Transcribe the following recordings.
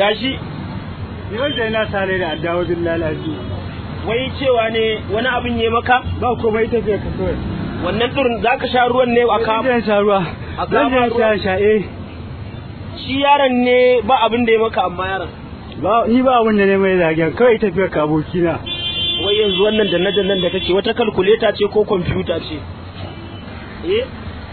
gashi Yau da ina sare da addawa bin lalaci. wai cewa ne wani abin ya maka Ba komai ita ce ka kawai. wannan ɗurin za ka sha ruwan ne a ka Zan sha ruwa. A Zan kama je sha sha eh. shi yaron ne ba abin da ya maka amma yaron Ba ni ba abin da ne mai zagen kawai tafiyar ka abokina. wai yanzu wannan danne dannen da kake wata kalkuleta ce ko kwamfuta ce eh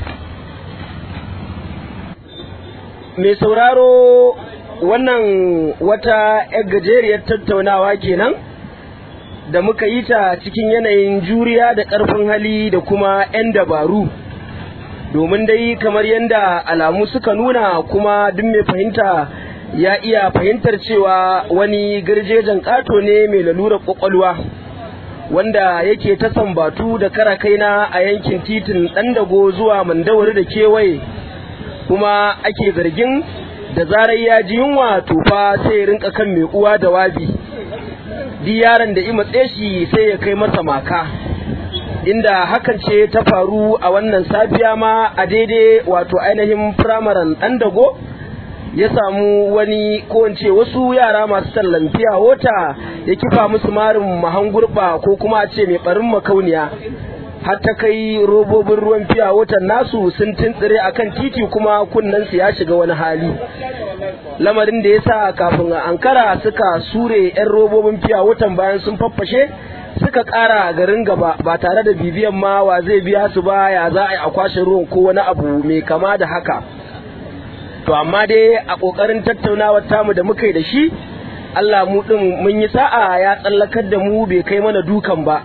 mai sauraro wannan wata yar gajeriyar tattaunawa kenan da muka yi ta cikin yanayin juriya da ƙarfin hali da kuma 'yan dabaru domin dai kamar yadda alamu suka nuna kuma duk mai fahimta ya iya fahimtar cewa wani garjejen ƙato ne mai lalurar ƙwaƙwalwa wanda yake ta sambatu da kara kaina a yankin titin ɗandago zuwa mandawari da kewaye kuma ake zargin da zarar ya ji yunwa tufa sai ya rinka kan mai uwa da wabi duk yaron da matse shi sai ya kai masa maka inda hakan ce ta faru a wannan safiya ma a daidai wato ainihin firamaren ɗan dago ya samu wani ko in ce wasu yara masu tallan fiya wota ya kifa musu marin mahangurba ko kuma a ce mai barin makauniya har ta kai robobin ruwan fiya wotan nasu sun tuntsire akan titi kuma kunnensu ya shiga wani hali lamarin da ya sa kafin a ankara suka sure 'yan robobin fiya wotan bayan sun faffashe suka ƙara garin gaba ba tare da bibiyan ma wa zai biya su ba ya za a yi a kwashe ruwan ko wani abu mai kama da haka to amma dai a ƙoƙarin tattaunawar tamu da muka yi da shi Allah mu ɗin mun yi sa'a ya tsallakar da mu bai kai mana dukan ba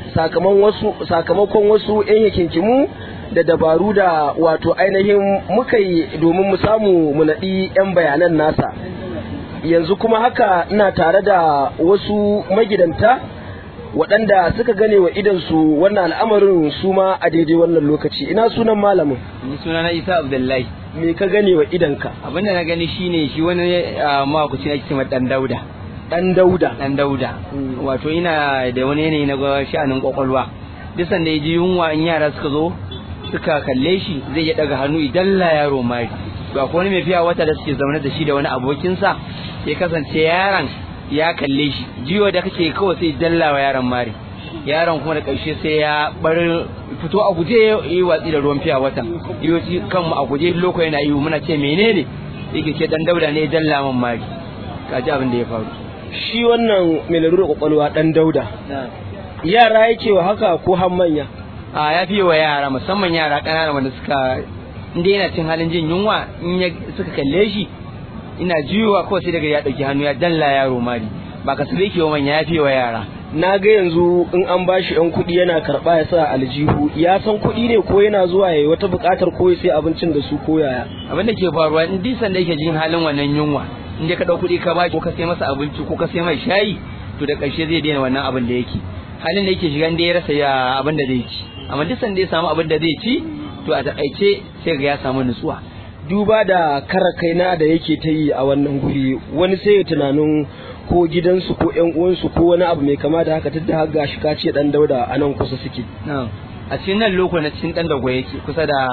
sakamakon wasu 'yan yakinkimu da dabaru da wato ainihin muka yi domin mu samu mu naɗi 'yan bayanan nasa yanzu kuma haka ina tare da wasu magidanta waɗanda suka gane wa idansu wannan al'amarin su ma a daidai wannan lokaci ina sunan malamin ni suna na isa abdullahi me ka gane wa idanka abinda na gani shine shi wani mawakuci na cikin dan dauda dan dauda dan dauda wato ina da wani yanayi na sha'anin kwakwalwa duk sanda ya ji yunwa in yara suka zo suka kalle shi zai ya daga hannu idan la yaro mari ba ko wani mai fiya wata da suke zaune da shi da wani abokinsa ya kasance yaron ya kalle shi jiyo da kake kawai sai dallawa yaron mari yaron kuma da ƙarshe sai ya bar fito a guje ya yi watsi da ruwan fiya wata yoci kanmu a guje loko yana yi muna ce menene yake ce dan dauda ne dalla man mari kaji abin da ya faru shi wannan mai larurar kwakwalwa dan dauda yara yake wa haka ko har manya a ya fi wa yara musamman yara ƙanana wanda suka inda yana cin halin jin yunwa in ya suka kalle shi ina jiyowa kawai sai daga ya ɗauki hannu ya dalla yaro mari ba ka sai ke wa manya ya fi wa yara na ga yanzu in an bashi yan kuɗi yana karɓa ya sa aljihu ya san kuɗi ne ko yana zuwa ya wata buƙatar ko ya sai abincin da su ko yaya abin da ke faruwa in duk sanda yake jin halin wannan yunwa in dai ka ɗau kuɗi ka bashi ko ka sai masa abinci ko ka sai mai shayi to da ƙarshe zai daina wannan abin da yake halin da yake shiga in dai ya rasa ya abin da zai ci amma duk sanda ya samu abin da zai ci to a taƙaice sai ga ya samu nutsuwa duba da kara kaina da yake ta yi a wannan guri wani sai ya tunanin ko gidansu ko yan uwansu ko wani abu mai kama da haka tunda har gashi ka ce dan dauda a nan kusa suke a cikin nan loko na cikin dan dago yake kusa da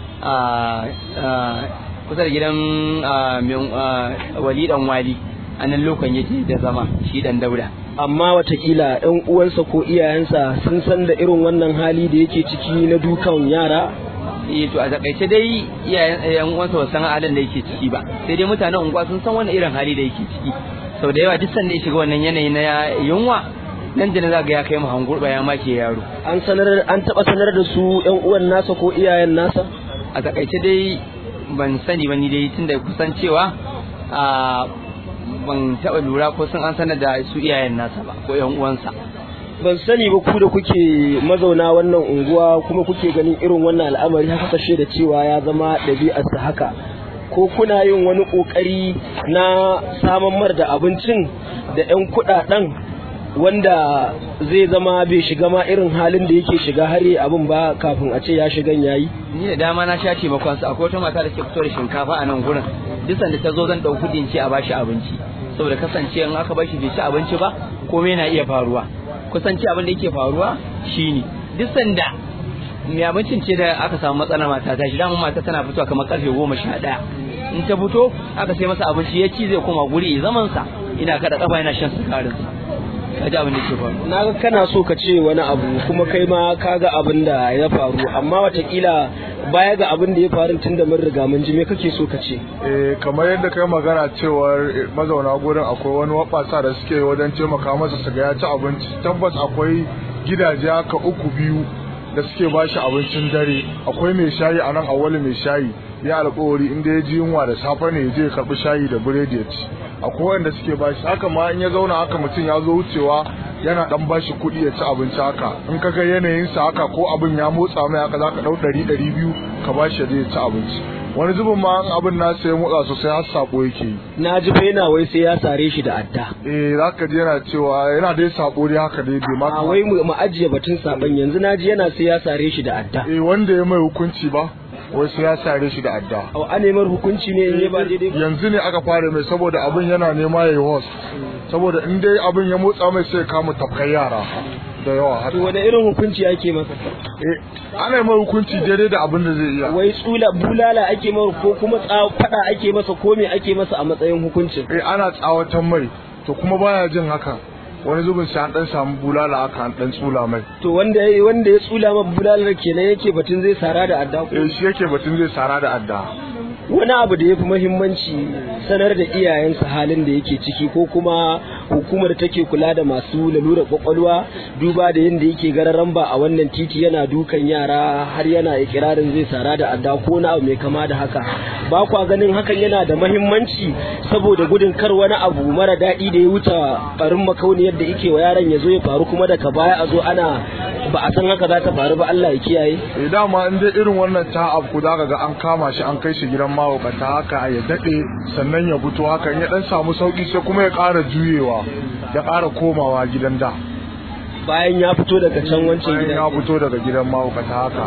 kusa da gidan wali dan wali a nan lokon yake da zama shi dan dauda amma watakila yan uwansa ko iyayensa sun san da irin wannan hali da yake ciki na dukan yara eh to a takaice dai iyayen uwansa ba san halin da yake ciki ba sai dai mutanen unguwa sun san wannan irin hali da yake ciki sau da yawa duk sanda ya shiga wannan yanayi na yunwa nan da za ga ya kai mu hangurba ya make yaro an sanar an taba sanar da su yan uwan nasa ko iyayen nasa a takaice dai ban sani ba ni dai tunda kusan cewa a ban taba lura ko sun an sanar da su iyayen nasa ba ko yan uwansa ban sani ba ku da kuke mazauna wannan unguwa kuma kuke ganin irin wannan al'amari haka kashe da cewa ya zama ɗabi'arsa haka ko kuna yin wani ƙoƙari na saman mar da abincin da 'yan kuɗaɗen wanda zai zama bai shiga ma irin halin da yake shiga har yi abin ba kafin a ce ya shigan yayi ni da dama na sha taimakon su akwai wata mata da ke fito da shinkafa a nan gurin duk sanda ta zo zan ɗau kuɗin ce a bashi abinci saboda kasance in aka bashi bai ci abinci ba komai na iya faruwa kusanci abin da yake faruwa shine duk sanda mai abincin ce da aka samu matsala mata ta shi dama mata tana fitowa kamar karfe goma sha ɗaya in ta fito aka sai masa abinci ya ci zai koma guri zaman sa ina kada kafa yana shan sukarin sa kaji abin da ke faru na ga kana so ka ce wani abu kuma kai ma ka ga abin da ya faru amma watakila baya ga abin da ya faru tun da mun riga mun ji me kake so ka ce eh kamar yadda kai magana cewar mazauna gurin akwai wani wabasa da suke wajen taimaka masa su ga ya ci abinci tabbas akwai gidaje haka uku biyu da suke ba shi abincin dare akwai mai shayi a nan awali mai shayi ya alkawari inda ya ji yunwa da safe ne ya je ya karbi shayi da biredi ya ci akwai wanda suke ba shi haka ma in ya zauna haka mutum ya zo wucewa yana dan ba shi kuɗi ya ci abinci haka in ka ga yanayinsa haka ko abin ya motsa mai haka za ka ɗau ɗari ɗari biyu ka ba shi ya je ya ci abinci wani zubin ma in abin nasa ya motsa sosai har sabo yake yi na ji fa yana wai sai ya sare shi da adda eh za ka ji yana cewa yana dai sabo dai haka dai bai ma a wai mu mu ajiye batun saban yanzu na ji yana sai ya sare shi da adda eh wanda ya mai hukunci ba wai sai ya sare shi da adda a a nemar hukunci ne in ya ba daidai ba yanzu ne aka fara mai saboda abin yana nema ya yi host saboda in dai abin ya motsa mai sai ya kama tafkai yara da yawa har to wani irin hukunci ake masa eh ana yi mai hukunci daidai da abin da zai iya wai tsula bulala ake masa ko kuma tsa- fada ake masa ko me ake masa a matsayin hukuncin eh ana tsawatan mai to kuma baya jin haka wani zubin sai an dan samu bulala haka an dan tsula mai to wanda ya wanda ya tsula ma bulalar kenan yake batun zai sara da adda ko eh shi yake batun zai sara da adda wani abu da ya fi muhimmanci sanar da iyayensa halin da yake ciki ko kuma hukumar take kula da masu lalurar kwakwalwa duba da yadda yake gararan ba a wannan titi yana dukan yara har yana ikirarin zai sara da adda ko na abu mai kama da haka ba kwa ganin hakan yana da muhimmanci saboda gudun kar wani abu mara daɗi da ya wuce barin makauniyar da yake wa yaron ya zo ya faru kuma daga baya a zo ana ba a san haka za ta faru ba Allah ya kiyaye eh dama in dai irin wannan ta afku zaka ga an kama shi an kai shi gidan mahaukata haka ya dade sannan ya fito haka in ya dan samu sauki sai kuma ya ƙara juyewa ya ƙara komawa gidan da bayan ya fito daga can wancan bayan gidan ya fito daga gidan mahaukata haka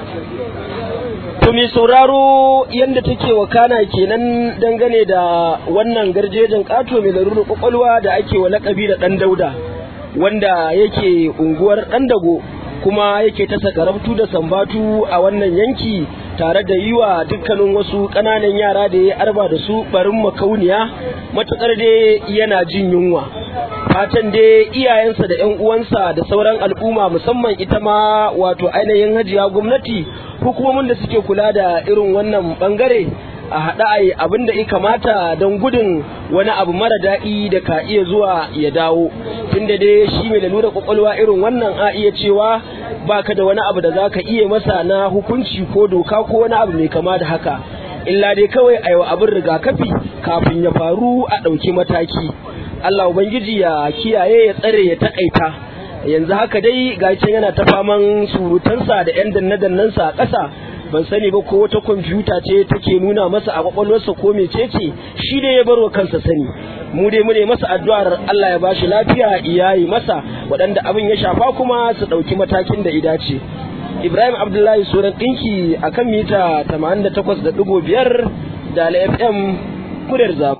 To mai sauraro yadda take wakana kenan dangane da wannan garjejin ƙato mai larurar kwakwalwa da ake wa lakabi da ɗan dauda wanda yake unguwar ɗan dago kuma yake ta sakarabtu da sambatu a wannan yanki tare da yi wa dukkanin wasu ƙananan yara da ya arba da su barin makauniya matuƙar dai yana jin yunwa fatan dai iyayensa da 'yan uwansa da sauran al'umma musamman ita ma wato ainihin hajiya gwamnati hukumomin da suke kula da irin wannan bangare a haɗa a yi abin da ya kamata don gudun wani abu mara daɗi da ka iya zuwa ya dawo tunda dai shi mai lalura kwakwalwa irin wannan a iya cewa baka da wani abu da za ka iya masa na hukunci ko doka ko wani abu mai kama da haka illa dai kawai a yi wa abin rigakafi kafin ya faru a ɗauki mataki Allah Ubangiji ya kiyaye ya tsare ya takaita yanzu haka dai ga can yana ta faman surutansa da 'yan danne-dannensa a ƙasa ban sani ba ko wata kwamfuta ce take nuna masa a kwakwalwarsa ko mecece shi dai ya barwa kansa sani mu dai mu ne masa addu'ar Allah ya bashi lafiya iyayi masa waɗanda abin ya shafa kuma su ɗauki matakin da idace Ibrahim Abdullahi Suran ɗinki akan mita 88.5 da FM Kuryar Zafi